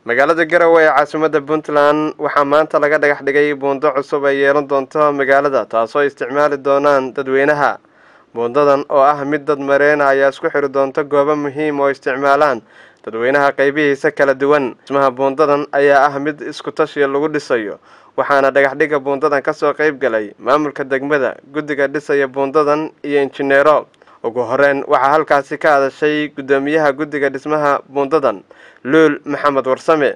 magaalada garowe ee caasimadda puntland waxaa maanta laga dhagax dhigay buundo cusub ay yeelan doonto magaalada taasoo isticmaali doonaan dadweynaha buundadan oo ah mid dad mareena ayaa isku xiri doonta goobo muhiim oo isticmaalaan dadweynaha qaybihiisa kala duwan dhismaha buundadan ayaa ah mid isku tashiya lagu dhisayo waxaana dhagaxdhiga buundadan kasoo qayb galay maamulka degmada guddiga dhisaya buundadan iyo injineero ugu horeyn waxaa halkaasi ka hadashay guddoomiyaha guddiga dhismaha buundadan luul maxamed warsame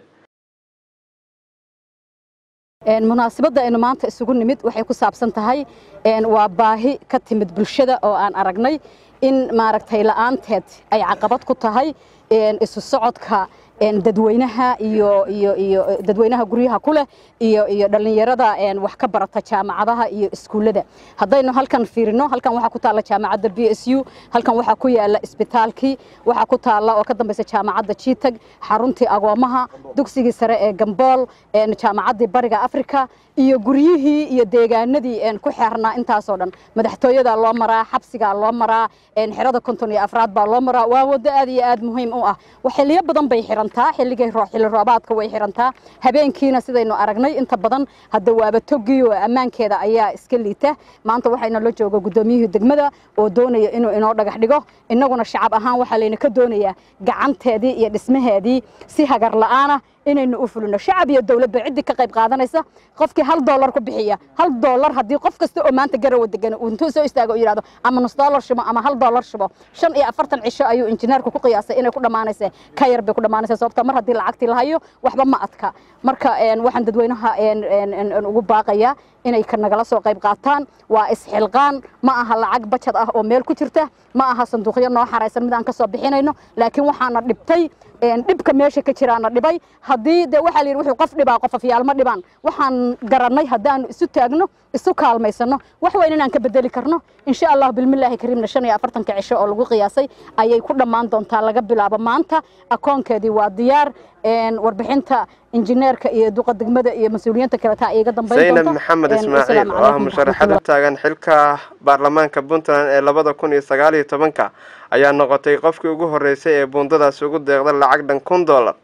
munaasabadda aynu maanta isugu nimid waxay ku saabsan tahay waa baahi ka timid bulshada oo aan aragnay in maaragtay la'aanteed ay caqabad ku tahay isu socodka dadweynaha iyo iyo iyo dadweynaha guryaha ku leh iyo iyo dhallinyarada wax ka barata jaamacadaha iyo iskuullada haddaynu halkan fiirino halkan waxaa ku taalla jaamacadda b s u halkan waxaa ku yaalla isbitaalkii waxaa ku taalla oo ka dambaysa jaamacadda jitag xaruntii agoomaha dugsigii sare ee gambool jaamacaddii bariga afrika iyo guryihii iyo deegaanadii ku xeernaa intaasoo dhan madaxtooyadaa loo maraa xabsigaa loo maraa xerada konton iyo afraad baa loo maraa waa waddo aad iyo aad muhiim u ah xiliyo badan bay xirantaa xilligay xilli roobaadka way xirantaa habeenkiina sidaynu aragnay inta badan hadda waaba togii oo ammaankeeda ayaa iska liita maanta waxayna la jooga guddoomiyihii degmada oo doonaya inuu inoo dhagax dhigo innaguna shacab ahaan waxaa layna ka doonayaa gacanteedii iyo dhismaheedii si hagar la'aana inaynu u fulino shacab iyo dowladba ciddii ka qayb qaadanaysa qofkii hal doolar ku bixiya hal doolar haddii qof kasta oo maanta garowa degan uu intuu soo istaago u yidhahdo ama nus doolar shubo ama hal doolar shubo shan iyo afartan cisho ayuu injineerku ku qiyaasay inay ku dhammaanaysa ka yar bay ku dhammaanaysa sababta mar haddii lacagtii la hayo waxba ma adka marka waxaan dadweynaha ugu baaqayaa inay ka nagala soo qayb qaataan waa isxilqaan ma aha lacag bajad ah oo meel ku jirta ma aha sanduuqyo noo xaraysan mid aan ka soo bixinayno laakiin waxaana dhibtay dhibka meesha ka jiraana dhibay haddii de waxaa la yidhi wuxuu qof dhibaa qof afyaal ma dhibaan waxaan garannay haddaanu isu taagno isu kaalmaysano wax weyn inaan ka bedeli karno insha allah bilmillaahi kariimna shan iyo afartanka cisho oo lagu qiyaasay ayay ku dhammaan doontaa laga bilaabo maanta akoonkeedii waa diyaar warbixinta injineerka iyo duqa degmada iyo mas-uuliyiinta kale taa iga dambayn zaynab maxamed ismaaciil oo ah musharaxad u taagan xilka baarlamaanka puntland ee labada kun iyo sagaal iyo tobanka ayaa noqotay qofkii ugu horreysay ee buundadaasi ugu deeqda lacag dhan kun dollar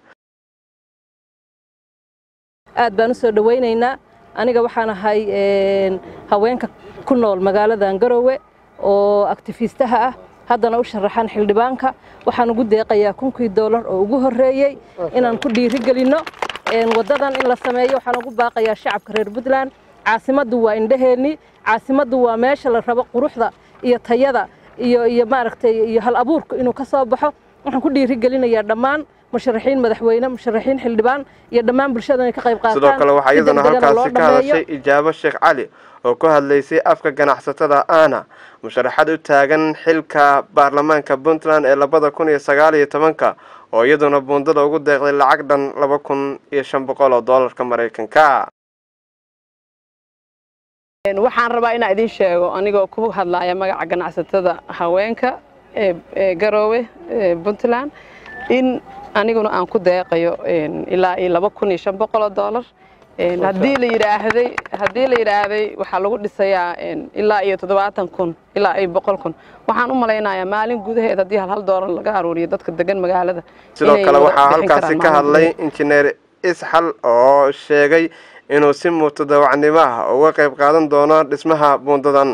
aad baan u soo dhowaynaynaa aniga waxaan ahay haweenka ku nool magaaladan garowe oo aktifiistaha ah haddana u sharaxan xildhibaanka waxaan ugu deeqayaa kunkii doolar oo ugu horreeyey inaan ku dhiirigelinno waddadan in la sameeyo waxaan ugu baaqayaa shacabka reer puntland caasimaddu waa indhaheenni caasimaddu waa meesha la rabo quruxda iyo tayada iyo iyo maaragtay iyo hal abuurku inuu ka soo baxo waxaan ku dhiirigelinayaa dhammaan musharaxiin madaxweyne musharaxiin xildhibaan iyo dhammaan bulshada inay ka qayb qaataan sidoo kale waxaa iyaduna halkaasi ka hadashay ijaabo sheekh cali oo ku hadlaysay afka ganacsatada aana musharaxad u taagan xilka baarlamaanka puntland ee labada kun iyo sagaal iyo tobanka oo iyaduna buundada ugu deeqday lacag dhan laba kun iyo shan boqol oo doolarka maraykanka waxaan rabaa inaan idiin sheego anigoo ku hadlaya magaca ganacsatada haweenka ee garoowe puntland in aniguna aan ku deeqayo ilaa iyo laba kun iyo shan boqol oo doolar haddii la yidhaahday haddii la yidhaahday waxaa lagu dhisayaa ilaa iyo toddobaatan kun ilaa iyo boqol kun waxaan u malaynayaa maalin gudaheed haddii hal hal doolar laga aruuriyo dadka degan magaalada sidoo kale waxaa halkaasi ka hadlay injineer isxal oo sheegay inuu si mutadawacnimo ah uga qayb qaadan doono dhismaha buundadan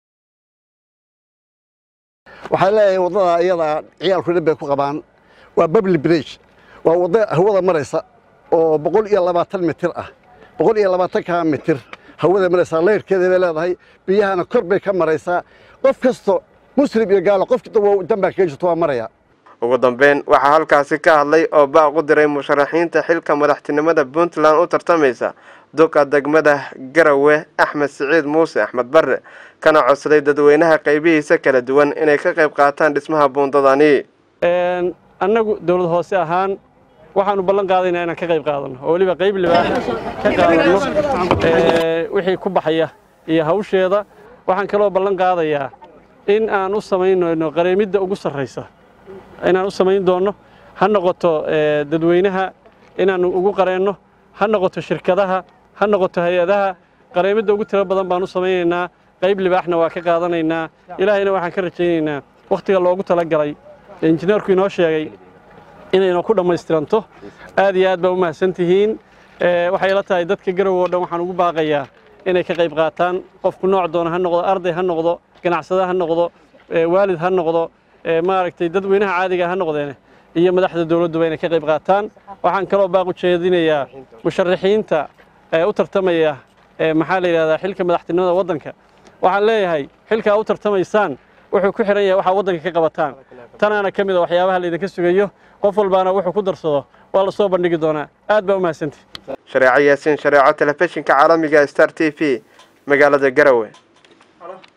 waxaan leeyahay waddada iyada ciyaalku dhib bay ku qabaan waa babli bridge waa waddo hawada maraysa oo boqol iyo labaatan mitir ah boqol iyo labaatanka mitir hawada maraysaa layrkeeda bay leedahay biyahana kor bay ka maraysaa qof kasto muslim iyo gaalo qof dambaa kaga jirto waa maraya ugu dambeyn waxaa halkaasi ka hadlay oo baaq u diray musharaxiinta xilka madaxtinimada puntland u tartamaysa duqa degmada garowe axmed siciid muuse axmed barre kana codsaday dadweynaha qaybihiisa kala duwan inay ka qayb qaataan dhismaha buundadani annagu dowlad hoose ahaan waxaanu ballan qaadaynaa inaan ka qayb qaadano oo weliba qayb libaax ka qaadano wixii ku baxaya iyo hawsheeda waxaan kaloo ballan qaadayaa in aan u samaynayno qareemidda ugu sarraysa inaan u samayn doonno ha noqoto dadweynaha inaannu ugu qareenno ha noqoto shirkadaha ha noqoto hay-adaha qareemidda ugu tiro badan baan u samaynaynaa qayb libaaxna waa ka qaadanaynaa ilaahayna waxaan ka rajaynaynaa wakhtiga loogu talagalay ee injineerku inoo sheegay inayna ku dhammaystiranto aad iyo aad baa u mahadsan tihiin waxay la tahay dadka garowe oo dhan waxaan ugu baaqayaa inay ka qayb qaataan qofku nooc doona ha noqdo arday ha noqdo ganacsade ha noqdo waalid ha noqdo maaragtay dadweynaha caadiga ha noqdeene iyo madaxda dowladduba inay ka qayb qaataan waxaan kaloo baaq u jeedinayaa musharaxiinta u tartamaya maxaa la yidhahdaa xilka madaxtinimada waddanka waxaan leeyahay xilkaa u tartamaysaan wuxuu ku xihan yahay waxaa waddanka ka qabataan tanaana ka mid a waxyaabaha laydinka sugayo qof walbaana wuxuu ku darsado waa la soo bandhigi doonaa aad baa u mahadsantihi shareeco yaasiin shareeco telefishinka caalamiga star t v magaalada garowe